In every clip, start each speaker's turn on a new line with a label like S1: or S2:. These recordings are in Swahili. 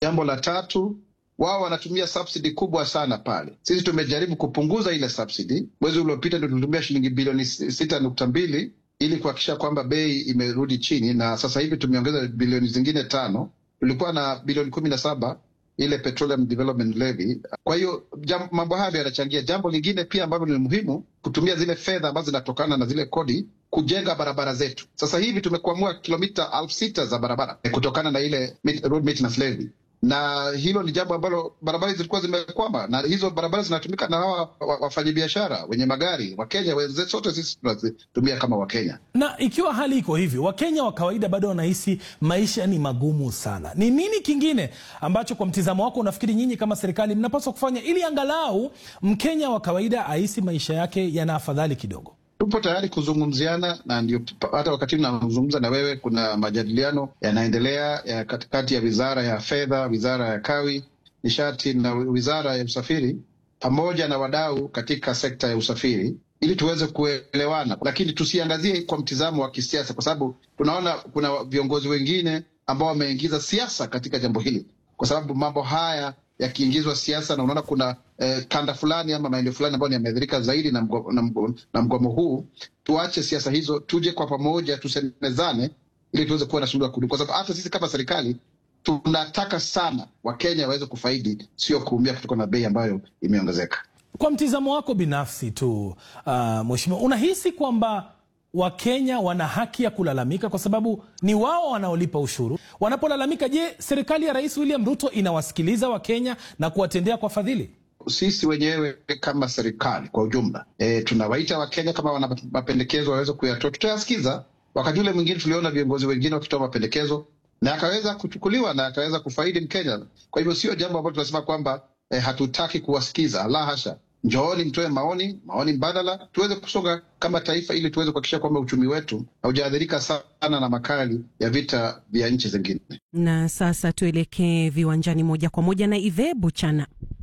S1: Jambo la tatu, wao wanatumia subsidy kubwa sana pale. Sisi tumejaribu kupunguza ile subsidy. Mwezi uliopita ndio tulitumia shilingi bilioni sita nukta mbili ili kuhakikisha kwamba bei imerudi chini, na sasa hivi tumeongeza bilioni zingine tano. Tulikuwa na bilioni kumi na saba ile Petroleum Development Levy. Kwa hiyo mambo hayo yanachangia. Jambo lingine pia ambalo ni muhimu, kutumia zile fedha ambazo zinatokana na zile kodi kujenga barabara zetu. Sasa hivi tumekuamua kilomita elfu sita za barabara kutokana na ile road maintenance levy na hilo ni jambo ambalo barabara zilikuwa zimekwama, na hizo barabara zinatumika na hawa wafanyabiashara wenye magari Wakenya wenzetu, sote sisi tunazitumia kama Wakenya.
S2: Na ikiwa hali iko hivi, Wakenya wa kawaida bado wanahisi maisha ni magumu sana, ni nini kingine ambacho kwa mtizamo wako unafikiri nyinyi kama serikali mnapaswa kufanya ili angalau Mkenya wa kawaida ahisi maisha yake yana afadhali kidogo?
S1: Tupo tayari kuzungumziana na ndio hata wakati nazungumza na wewe, kuna majadiliano yanaendelea ya katikati ya wizara ya fedha, wizara ya kawi, nishati na wizara ya usafiri pamoja na wadau katika sekta ya usafiri ili tuweze kuelewana, lakini tusiangazie kwa mtizamo wa kisiasa, kwa sababu tunaona kuna viongozi wengine ambao wameingiza siasa katika jambo hili, kwa sababu mambo haya yakiingizwa siasa na unaona kuna eh, kanda fulani ama maeneo fulani ambayo yameathirika zaidi na mgomo, na mgomo, na mgomo huu. Tuache siasa hizo, tuje kwa pamoja, tusemezane ili tuweze kuwa na suluhu ya kudumu, kwa sababu hata sisi kama serikali tunataka sana Wakenya waweze kufaidi, sio kuumia kutokana na bei ambayo imeongezeka.
S2: Kwa mtizamo wako binafsi tu, uh, mheshimiwa, unahisi kwamba Wakenya wana haki ya kulalamika kwa sababu ni wao wanaolipa ushuru. Wanapolalamika, je, serikali ya Rais William Ruto inawasikiliza Wakenya na kuwatendea kwa fadhili?
S1: Sisi wenyewe kama serikali kwa ujumla e, tunawaita Wakenya kama wana mapendekezo waweze kuyatoa, tutayasikiza. Wakati ule mwingine tuliona viongozi wengine wakitoa mapendekezo na akaweza kuchukuliwa na akaweza kufaidi Mkenya. Kwa hivyo sio jambo ambalo tunasema kwamba e, hatutaki kuwasikiza, la hasha. Njooni mtoe maoni, maoni mbadala, tuweze kusonga kama taifa, ili tuweze kuhakikisha kwamba uchumi wetu haujaathirika sana na makali ya vita vya nchi zingine.
S3: Na sasa tuelekee viwanjani moja kwa moja na Ive Buchana.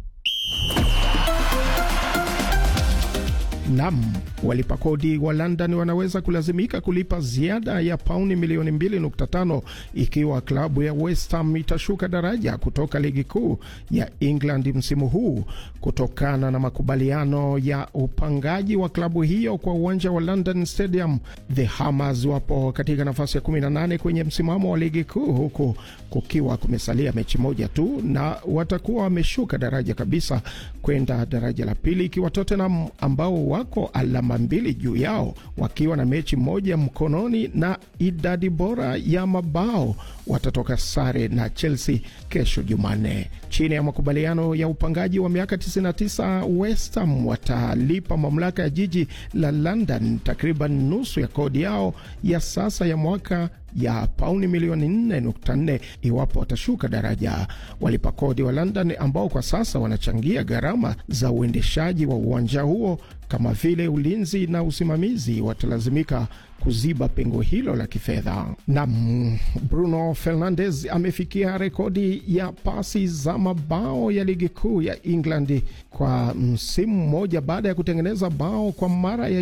S4: Nam, walipa kodi wa London wanaweza kulazimika kulipa ziada ya pauni milioni 2.5 ikiwa klabu ya West Ham itashuka daraja kutoka ligi kuu ya England msimu huu kutokana na makubaliano ya upangaji wa klabu hiyo kwa uwanja wa London Stadium. The Hammers wapo katika nafasi ya 18 kwenye msimamo wa ligi kuu huku kukiwa kumesalia mechi moja tu, na watakuwa wameshuka daraja kabisa kwenda daraja la pili, ikiwa Tottenham ambao wako alama mbili juu yao wakiwa na mechi moja mkononi na idadi bora ya mabao watatoka sare na Chelsea kesho Jumanne. Chini ya makubaliano ya upangaji wa miaka 99, West Ham watalipa mamlaka ya jiji la London takriban nusu ya kodi yao ya sasa ya mwaka ya pauni milioni 4.4 iwapo watashuka daraja. Walipa kodi wa London ambao kwa sasa wanachangia gharama za uendeshaji wa uwanja huo kama vile ulinzi na usimamizi watalazimika kuziba pengo hilo la kifedha. Na Bruno Fernandes amefikia rekodi ya pasi za mabao ya ligi kuu ya England kwa msimu mmoja baada ya kutengeneza bao kwa mara ya